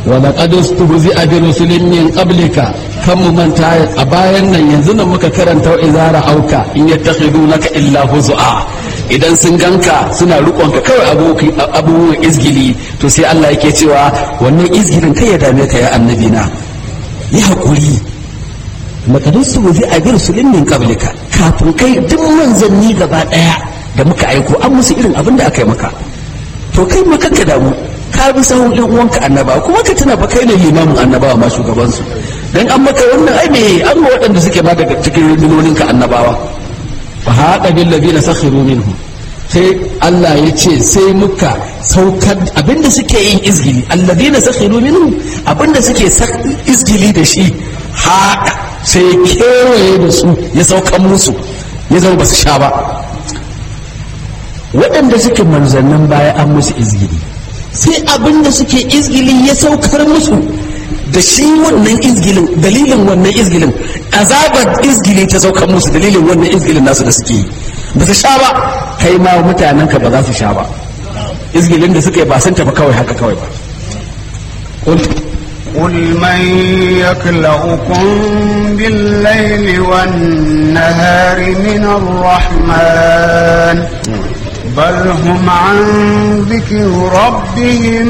wa laqad ustuhzi'a bi rusulin min qablika kan mu manta a bayan nan yanzu nan muka karanta izara auka in yattakhidunaka illa huzua idan sun ganka suna rikonka kawai abubuwan izgili to sai Allah yake cewa wannan izgilin kai ya dame ka ya annabi na yi hakuri laqad ustuhzi'a bi rusulin min qablika kafin kai duk manzanni gaba daya da muka aiko an musu irin abin da aka yi maka to kai ma kanka damu ka bi sahun ɗan uwanka annaba kuma ka tuna fa kai ne limamin annabawa ma shugabansu dan an maka wannan ai me an ma waɗanda suke ma daga cikin rundunonin ka annabawa fa haqa bil ladina sakhiru minhum sai Allah ya ce sai muka saukar abinda suke yin izgili alladina sakhiru minhum abinda suke izgili da shi haqa sai ya kewaye da su ya saukan musu ya zama ba su sha ba waɗanda suke manzannin baya an musu izgili sai abin da suke izgili ya saukar musu da shi wannan izgilin dalilin wannan izgilin azabar izgili ta saukar musu dalilin wannan izgilin nasu da suke yi ba su sha ba kai ma mutanen ka ba za su sha ba izgilin da suka yi ba sun tafi kawai haka kawai ba قل من يكلؤكم بالليل والنهار من الرحمن بل هم عن ذكر ربهم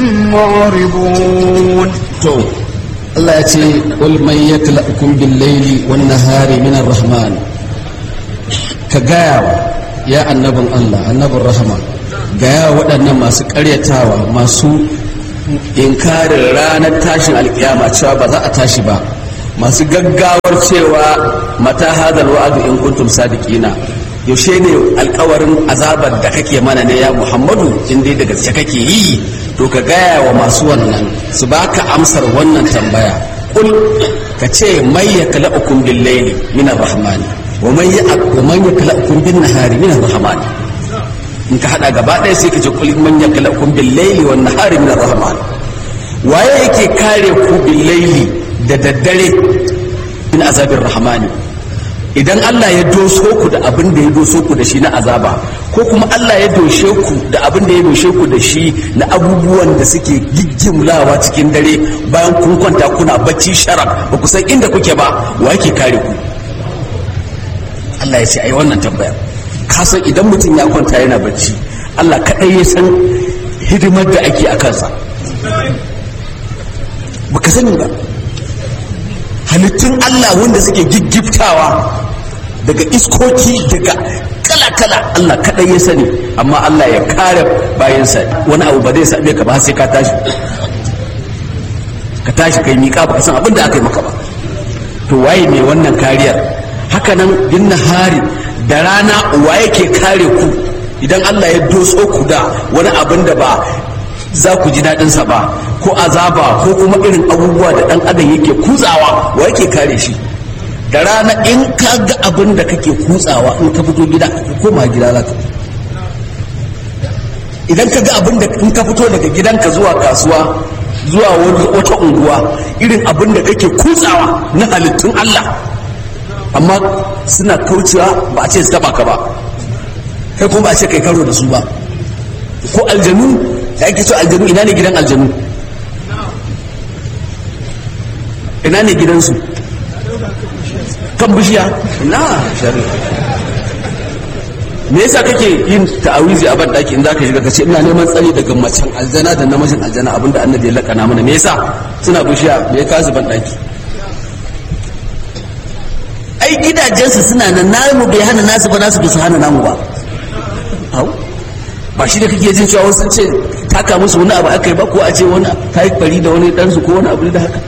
معرضون to Allah ya ce qul man yakla'ukum bil layli wan nahari min ar-rahman ka gaya ya annabin Allah annabin rahama gaya waɗannan masu ƙaryatawa masu inkarin ranar tashin alkiyama cewa ba za a tashi ba masu gaggawar cewa mata hadal wa'adu in kuntum sadiqina yaushe ne alkawarin azabar da kake mana ne ya muhammadu in dai daga gaske kake yi to ka gaya wa masu wannan su baka amsar wannan tambaya kul ka ce mai ya kala'ukum bil layli min ar-rahman wa man ya wa man ya kala'ukum bin nahari min ar-rahman in ka hada gaba ɗaya sai ka ce kul man ya kala'ukum bil layli wan nahari min ar-rahman waye yake kare ku bil layli da daddare min azabir rahmani idan Allah ya doso ku da abin da ya doso ku da shi na azaba ko kuma Allah ya doshe ku da abin da ya doshe ku da shi na abubuwan da suke giggimlawa cikin dare bayan kun kwanta kuna bacci sharaf ba ku san inda kuke ba wa yake kare ku Allah ya ce ai wannan tambaya ka san idan mutum ya kwanta yana bacci Allah kadai ya san hidimar da ake a kansa baka sani ba halittun Allah wanda suke giggiftawa daga iskoki daga kala-kala Allah kaɗai ya sani amma Allah ya kare bayansa wani abu ba zai same ka ba sai ka tashi ka tashi kai miƙa ba ka san abin da aka yi maka ba to waye mai wannan kariyar haka nan bin hari da rana waye ke kare ku idan Allah ya doso ku da wani abin da ba za ku ji daɗinsa ba ko azaba ko kuma irin abubuwa da ɗan adam yake kutsawa wa yake kare shi da rana in ka ga abin da kake kutsawa in ka fito gida ka koma gida za ka idan ka ga abin da in ka fito daga gidanka zuwa kasuwa zuwa wata unguwa irin abin da kake kutsawa na halittun Allah amma suna kaucewa ba a ce su taba ka ba kai kuma ba a ce kai karo da su ba ko aljanu da ake so aljanu ina ne gidan aljanu ina ne gidansu kan bishiya na shari me yasa kake yin ta'awizi a ban daki in zaka shiga kace ina neman tsari daga macen aljana da namijin aljana abinda annabi ya lakana mana me yasa suna bishiya me ya kasu ban daki ai gidajensu suna nan namu bai hana nasu ba nasu bai su hana namu ba au ba shi da kake jin cewa wasu ce taka musu wani abu aka yi ba ko a ce wani ta yi bari da wani ɗansu ko wani abu da haka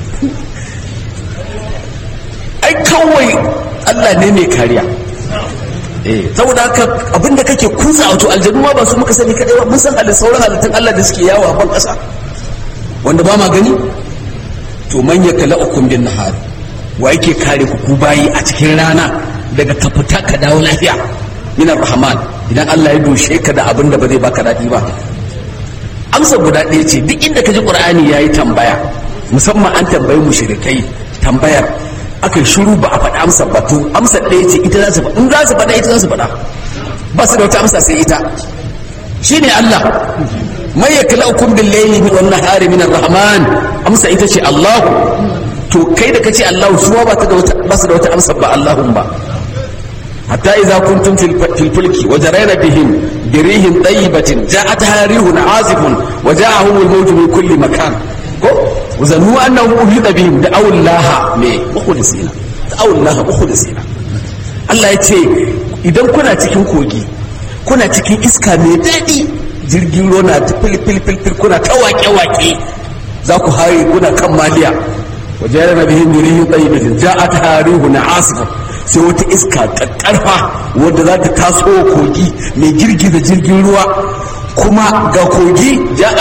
ai kawai Allah ne mai kariya eh saboda haka abinda kake kusa wato aljanu ma ba su muka sani kadai ba mun san halin sauran halittun Allah da suke yawo a ban ƙasa wanda ba ma gani to man yakala'ukum bin nahar wa yake kare ku ku bayi a cikin rana daga ka fita ka dawo lafiya minar rahman idan Allah ya doshe ka da abin da ba zai baka daɗi ba amsa guda ɗaya ce duk inda ka ji ƙur'ani ya yi tambaya musamman an tambayi mushrikai tambayar aka shiru ba a faɗi amsa ba to amsa ɗaya ce ita za su faɗa in za su faɗa ita za su faɗa ba su da wata amsa sai ita shine Allah mai yaklaukum bil layli wan nahari min ar-rahman amsa ita ce Allah to kai da kace Allah su ba ta da wata ba su da wata amsa ba Allahun ba hatta idza kuntum fil fulki wa jarayna bihim birihin tayyibatin ja'atha rihun azifun wa ja'ahum al-mawj min kulli makan ko wazannu annahu uhida bihim da awlaha me mukhlisina da awlaha mukhlisina Allah ya ce idan kuna cikin kogi kuna cikin iska mai daɗi jirgin ruwa na ta filfilfil kuna ta waƙe-waƙe za ku haye kuna kan maliya wajen na bihin jirihin tsayibitin ja a tarihu na asifa sai wata iska ƙarfa wadda za ta taso kogi mai girgiza jirgin ruwa kuma ga kogi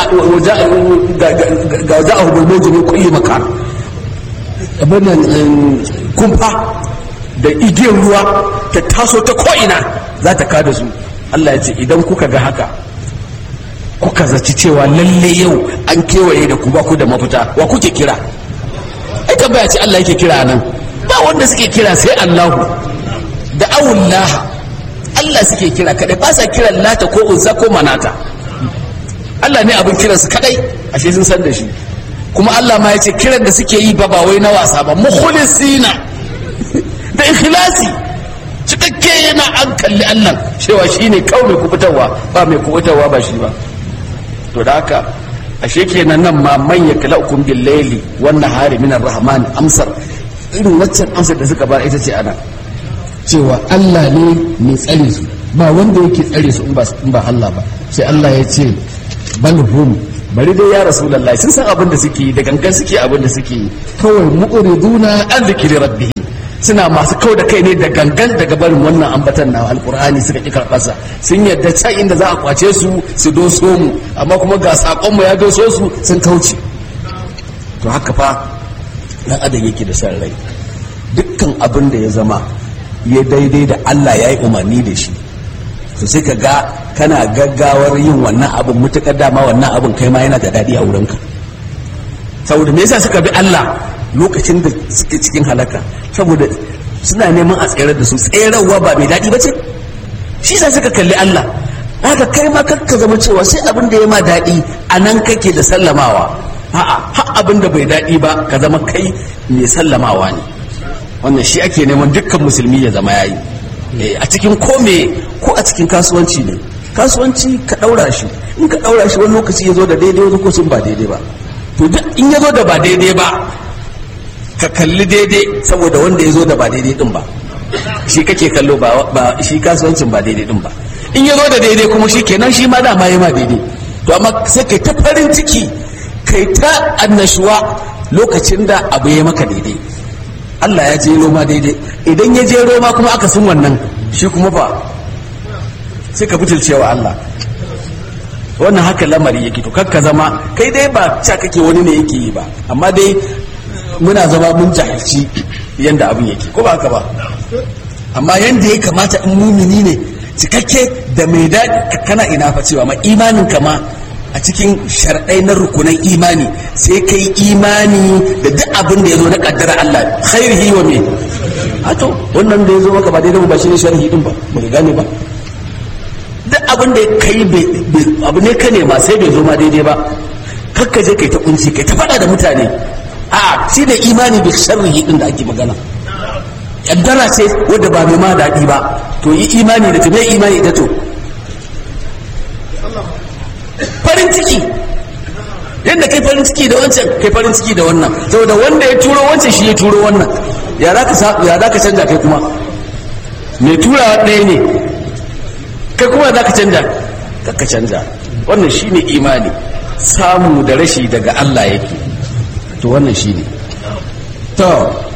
ga za a hukumar jini kulli makar kumfa da igiyar ruwa ta taso ta ko'ina za ta kada su Allah ya ce idan kuka ga haka kuka zaci cewa lalle yau an kewaye da ku ba ku da mafita wa kuke kira ai tambaya ce Allah yake kira nan ba wanda suke kira sai Allahu da awullaha Allah suke kira kadai ba sa kiran lata ko unsa ko manata Allah ne abin kiransu kadai ashe sun san da shi kuma Allah ma ya ce kiran da suke yi ba ba wai na wasa ba mukhlisina da ikhlasi cikakke yana an kalli Allah cewa shi ne kawai mai kubutarwa ba mai kubutarwa ba shi ba to da haka ashe kenan nan ma man ya kala ukun bil layli wan nahari min ar-rahman amsar irin waccan amsar da suka ba ita ce ana cewa Allah ne mai tsare su ba wanda yake tsare su in ba Allah ba sai Allah ya ce bal hum bari dai ya rasulullahi sun san abin da suke yi da gangan suke abin da suke yi kawai mu'riduna an zikri rabbihim suna masu kau da kai ne da gangan daga barin wannan ambatan na alkur'ani suka ƙi karɓarsa sun yadda can inda za a kwace su su doso mu amma kuma ga saƙonmu ya doso su sun kauce to haka fa ɗan adam yake da san rai dukkan abin da ya zama ya daidai da allah ya yi umarni da shi to sai ka ga kana gaggawar yin wannan abin mutuƙar dama wannan abin kai ma yana da daɗi a wurinka saboda me yasa suka bi allah lokacin da suke cikin halaka saboda suna neman a tsere da su tserarwa ba mai daɗi ba ce shi sa suka kalli Allah haka kai ma ka zama cewa sai abin da ya ma daɗi a nan kake da sallamawa a'a har abin da bai daɗi ba ka zama kai mai sallamawa ne wannan shi ake neman dukkan musulmi ya zama yayi a cikin ko me ko a cikin kasuwanci ne kasuwanci ka ɗaura shi in ka ɗaura shi wani lokaci ya zo da daidai wani lokacin ba daidai ba to duk in ya zo da ba daidai ba ka kalli daidai saboda wanda ya zo da ba daidai din ba shi kake kallo ba shi kasuwancin ba daidai din ba in ya zo da daidai kuma shi kenan shi ma dama ya ma daidai to amma sai kai ta farin ciki kai ta annashuwa lokacin da abu ya maka daidai Allah ya je roma daidai idan ya je roma kuma aka sun wannan shi kuma fa sai ka butulcewa Allah wannan haka lamari yake to kakka zama kai dai ba ca kake wani ne yake yi ba amma dai muna zama mun jahilci yadda abin yake ko ba haka ba amma yadda ya kamata in mumini ne cikakke da mai daɗi kana ina fa cewa ma imanin kama a cikin sharɗai na rukunan imani sai kai imani da duk abin da ya zo na ƙaddara Allah khairihi wa me to wannan da ya zo maka ba daidai ba shi ne sharhi din ba ba gane ba duk abin da kai abu ne ka nema sai bai zo ma daidai ba kakka je kai ta kunci kai ta faɗa da mutane a shi da imani da sharrihi din da ake magana yaddara ce wadda ba mai ma daɗi ba to yi imani da ta mai imani da to farin ciki yadda kai farin ciki da wancan kai farin ciki da wannan saboda wanda ya turo wancan shi ya turo wannan ya za ka ya za ka canja kai kuma mai turawa ɗaya ne kai kuma za ka canja ka canja wannan shine imani samu da rashi daga Allah yake to wannan shi ne to